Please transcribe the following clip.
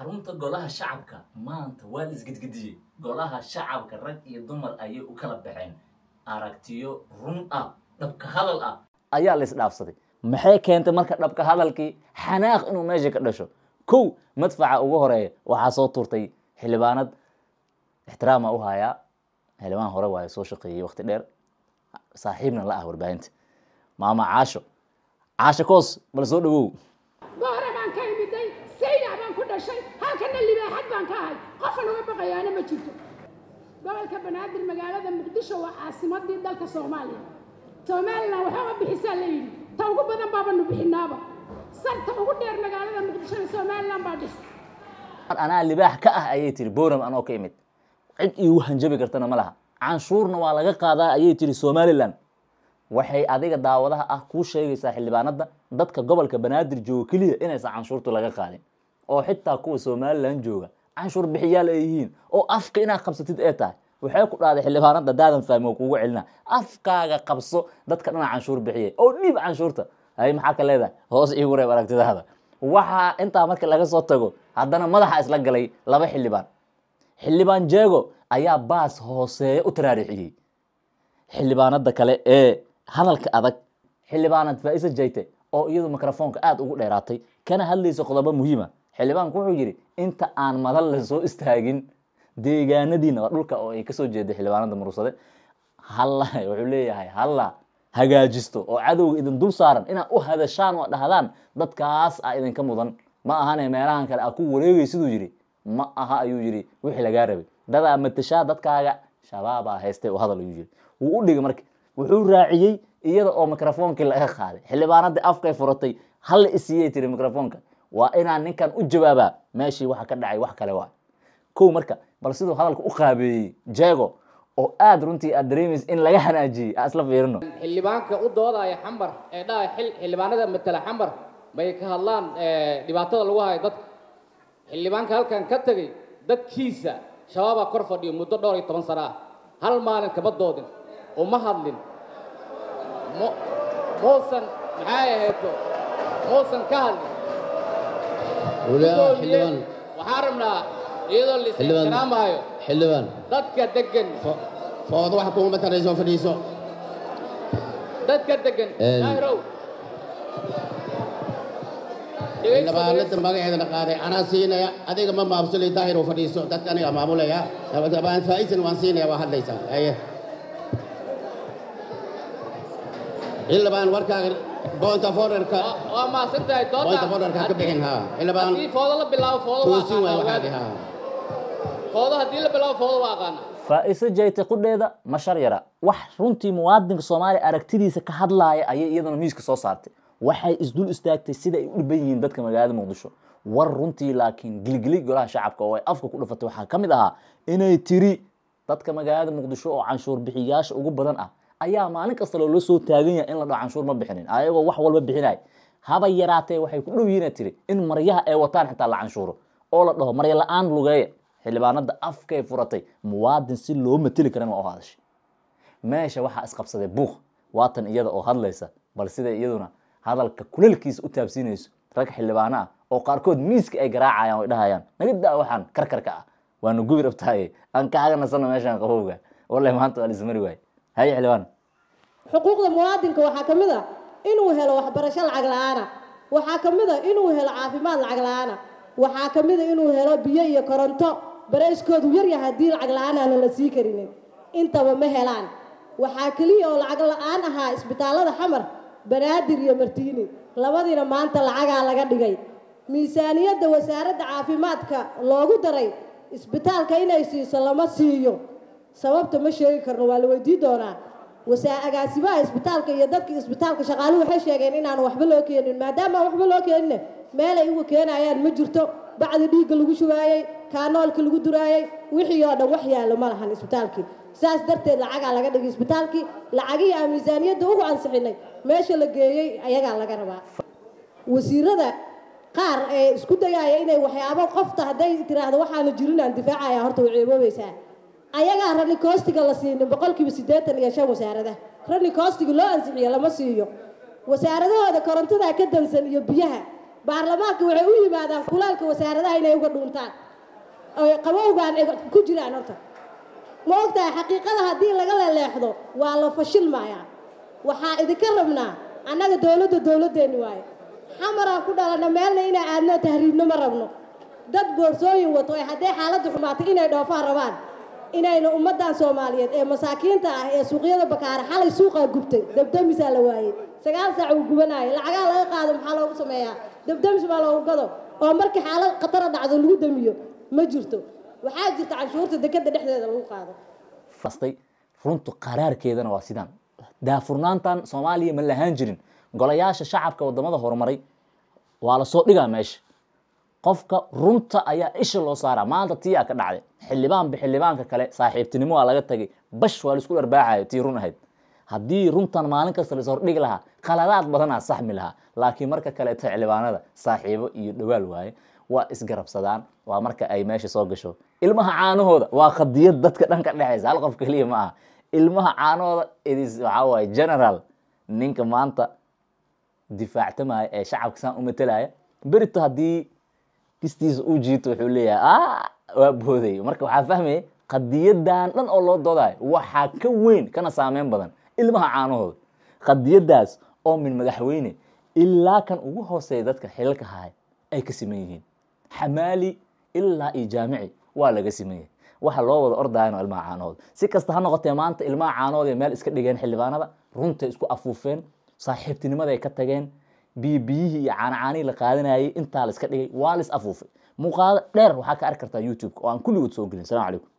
xarunta golaha shacabka maanta waa la isgedgediyey golaha shacabka rag iyo dumar ayay u kala baxeen aragtiyo run ah dhabka hadal ah ayaa la isdhaafsaday maxay keentay marka dhabka hadalkii xanaaq inuu meesha ka dhasho kow madfaca ugu horeeya waxaa soo turtay xildhibaanad ixtiraama u hayaa xildhibaan hore waayo soo shaqeeyey waqti dheer saaxiibna la ah warbaahinta maama caasho caasho koos bal soo dhawow goore baan ka imiday saynac baan ku dhashay halkana libaaxad baan ka ahay qofan uga baqayaana ma jirto gobolka banaadir magaalada muqdisho waa caasimadii dalka soomaaliya somalilan waxooga bixisaa la yidhi ta ugu badan baabanu bixinaaba sarta ugu dheer magaalada muqdishona somalilan baa dhis anaa libaax ka ah ayay tiri boram anoo ka imid cid iigu hanjabi kartana ma laha canshuurna waa laga qaadaa ayay tiri somalilan waxay adiga daawadaha ah kuu sheegaysaa xildhibaanada dadka gobolka banaadir jooga keliya inaysan canshuurtu laga qaadin oo xitaa kuwa somalilan jooga canshuur bixiyaal ay yihiin oo afka inaad qabsatid ee tahay waxay ku dhahday xildhibaanada daadan fahmi oo kugu celina afkaaga qabso dadka dhana canshuur bixiyay oo dhiib canshuurta hay maxaa ka leedahay hoos iigu reeb aragtidaada waxaa intaa marka laga soo tago haddana madaxa isla galay laba xildhibaan xildhibaan jeego ayaa baas hooseeya u taraarixiyey xildhibaanada kale ee hadalka adag xildhibaanad faa'isa jayte oo iyadu mikrofoonka aada ugu dheeraatay kana hadlaysa qodobo muhiima xildhibaanku wuxuu yidhi inta aan madal la soo istaagin deegaanadiina waa dhulka oo ay kasoo jeeday xildhibaanada murursade halla wuxuu leeyahay halla hagaajisto oo cadowga idin dul saaran inaad u hadashaan oo dhahdaan dadkaas ah idinka mudan ma ahane meelahan kale aa ku wareegay siduu yidhi ma aha ayuu yidhi wixii lagaa rabay dadaa matashaa dadkaaga shabaabaa haystay oo hadal ayuu yidhi wuu u dhigay marka wuxuu raaciyey iyada oo mikrofoonkii laga qaaday xildhibaanadii afkay furatay halla isiiyey tiri mikrofoonka waa inaan ninkan u jawaabaa meeshii waxa ka dhacay wax kale waa kow marka bal siduu hadalka u qaabeeyey jeego oo aada runtii aad dareemaysa in laga hanaajiyey aan isla fiirino xildhibaanka u doodaya xambar ee dhaha xil- xildhibaanada matala xambar bay ka hadlaan ee, dhibaatada lagu hayo dadka xildhibaanka halkan ka tegey dadkiisa shabaabaa kor fadhiyo muddo dhowr iyo toban sano ah hal maalin kama doodin uma hadlin mu- muusan maxay ahayto muusan ka hadlin ولا Gudoomiye, حلوان waxaan rabnaa iyadoo la Xildhibaan. is-ixtiraamayo حلوان dadka degan فوضى واحد كون مثلا يسوي فريسو dadka degan Een. daahirow إلا بقى لسه ما قاعد نقاري أنا سينا أديك ما مابسلي داهر وفريسو تتكني ما مولا يا طبعا فايز وان سينا واحد ليس أيه إلا بقى وركا بونتا فورركا waa mahadsantahay بونتا dooda فورركا كبحين ها إلا haddii بقى foodo la bilaabo foodo waa توسين aqaana واحد ogaada. ها foodo haddii la bilaabo foodo waa aqaana faa-iso jayte qudheeda ma shar yara wax runtii muwaadinka soomaaliya aragtidiisa ka hadlaaya ayay iyadana miiska soo saartay waxay isdul istaagtay sida ay u dhiban yihiin dadka magaalada muqdisho war runtii laakiin gilgili golaha shacabka oo ay afka ku dhufatay waxaa ka mid ahaa inay tiri dadka magaalada muqdisho oo canshuur bixiyaasha ugu badan ah ayaa maalin kasta loola soo taagan yahay in la dhaho canshuur ma bixinin ayagoo wax walba bixinay haba yaraatee waxay ku dhow yihiin ay tiri in maryaha ay wataan xitaa la canshuuro oo la dhaho marya la-aan lugeeya xildhibaanada afkay furatay muwaadin si loo mateli karan waa u hadashay meesha waxaa isqabsaday buuq waatan iyada oo hadlaysa bal siday iyaduna hadalka kulalkiisa u taabsiinayso rag xildhibaano ah oo qaarkood miiska ay garaacayaan oo ay dhahayaan naga daa waxaan karkarka ah waanu gubi rabtaaye aan kaaga nasano meeshaan qabowga wallahi maanta waa la ismari waaye haye xildhibaan xuquuqda muwaadinka waxaa ka mid ah inuu helo waxbarasho lacag la-aana waxaa ka mid ah inuu helo caafimaad lacag la-aana waxaa ka mid a inuu helo biyo iyo koronto barayskoodu yaryahay haddii lacag la-aan aanan la sii karinin intaba ma helaan waxaa keliya oo lacag la-aan ahaa isbitaallada xamar banaadir iyo martiini labadiina maanta lacagaa laga dhigay miisaaniyadda wasaaradda caafimaadka loogu daray isbitaalka inay siiso lama siiyo sababta ma sheegi karno waa la weydii doonaa wasaa agaasimaha isbitaalka iyo dadka isbitaalka shaqaaluhu waxay sheegeen inaan waxba loo keenin maadaama aan waxba loo keenin meelay uga keenayaan ma jirto bacdi dhiigga lagu shubaayey kaanoolka lagu duraayey wixii oo dhan wax yaallo ma lahan isbitaalkii saas darteed lacagaa laga dhigay isbitaalkii lacagihii aan miisaaniyadda ugu ansixinay meesha la geeyey ayagaa laga rabaa wasiirada qaar ee isku dayaaya inay waxyaabo qofta hadday tiraahdo waxaana jirin aan difaacaya horta way ceeboobaysaa ayagaa rani koostiga la siinin boqolkiiba siddeetan iyo shan wasaarada rani koostiga loo ansixiyo lama siiyo wasaaradahooda korontada ka dansan iyo biyaha baarlamaanka waxay u yimaadaan kulaalka wasaaradaha inay uga dhuuntaan oy qabowgaan ay ku jiraan horta ma ogtahay xaqiiqada haddii laga leleexdo waa la fashilmayaa waxaa idinka rabnaa annaga dowladda dowladdeeni waaye xamaraan ku dhalana meelna inaa aadno tahriibno ma rabno dad boorsooyin wato ee haddee xaaladda xumaatay inay dhoofaan rabaan inayna ummaddan soomaaliyeed ee masaakiinta ah ee suuqyada bakaara xalay suuqaa gubtay dabdamisaa la waayey sagaal saac uu gubanaayo lacagaha laga qaado maxaa loogu sameeyaa dabdamis baa loogu gado oo markii xaalad khatara dhacdo lagu damiyo ma jirto waxaa jirta canshuurta dekadda dhexdeeda lagu qaado fastay runtu qaraarkeedana waa sidaan daafurnaantan soomaaliya ma lahaan jirin golayaasha shacabka wadamada horumaray waa lasoo dhigaa meesha qofka runta ayaa isha loo saaraa maanta tiyaa ka dhacday xildhibaanba xildhibaanka kale saaxiibtinimo waa laga tagay bash waa laisku dharbaaxayo tii run ahayd haddii runtan maalin kasta la ishordhigi lahaa khaladaad badanaa saxmi lahaa laakiin marka kaleeto xildhibaanada saaxiibo iyo dhawaal waaye waa isgarabsadaan waa marka ay meesha soo gasho ilmaha caanahooda waa khadiyad dadka dhan ka dhexaysa hal qof keliya ma aha ilmaha caanahooda idis waxaa waaye general ninka maanta difaactamaya ee shacabka saan u matelaya berito haddii kistiisa uu jiito wuxuu leeyahay waa booday marka waxaa fahmaya qadiyadan dhan oo loo doodayo waxaa ka weyn kana saameyn badan ilmaha caanahooda qadiyadaas oo min madaxweyne ilaa kan ugu hooseeya dadka xilalka haya ay ka siman yihiin xamaali ilaa iyo jaamici waa laga siman yahay waxa loo wada ordayano ilmaha caanahooda si kasta ha noqotee maanta ilmaha caanahooda meel iska dhigeen xildhibaanada runtay isku afuufeen saaxiibtinimaday ka tageen biyibiyihii iyo caanacaanihii la qaadanayay intaa la iska dhigay waa la is afuufay muuqaado dheer waxaa ka arki kartaa youtube oo aan kulligood soo gelin salamu calaykum